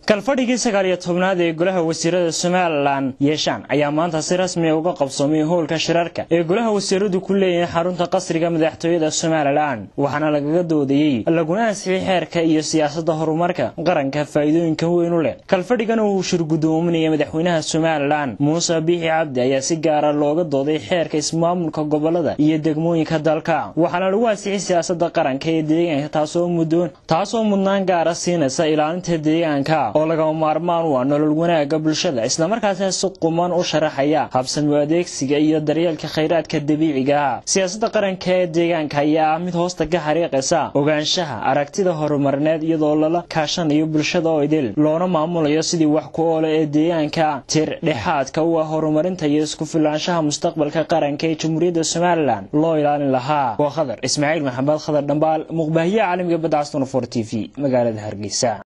kalfadhigii sagaal iyo tobnaad ee golaha wasiirada somalilan yeeshaan ayaa maanta si rasmiya uga qabsoomay howlka shirarka ee golaha wasiiradu ku leeyihiin xarunta qasriga madaxtooyada somalilan waxaana lagaga doodayey laguna ansixiyey xeerka iyo siyaasadda horumarka qaranka faa'iidooyinka weyn u leh kalfadhigana uu shir gudoominaya madaxweynaha somalilan muuse biixi cabdi ayaa si gaara looga dooday xeerka ismaamulka gobolada iyo degmooyinka dalka waxaana lagu ansixiyey siyaasada qaranka ee deegaanka taasoo mudnaan gaara siinaysa ilaalinta deegaanka oo lagama maarmaan u ah nolol wanaagga bulshada islamarkaasina si quman u sharaxaya habsami adeegsiga iyo daryeelka khayraadka dabiiciga ah siyaasadda qaranka ee deegaanka ayaa ah mid hoosta ka xariiqaysa ogaanshaha aragtida horumarneed iyadoo lala kaashanayo bulshada oo idil loona maamulayo sidii wax ku oole ee deegaanka tir dhexaadka u ah horumarinta iyo isku filaanshaha mustaqbalka qaranka ee jamhuuriyadda somalilan loo ilaalin lahaa waa khadar ismaaciil maxamed khadar dhambaal muqbaahiye caalamiga badda caston for t v magaalada hargeysa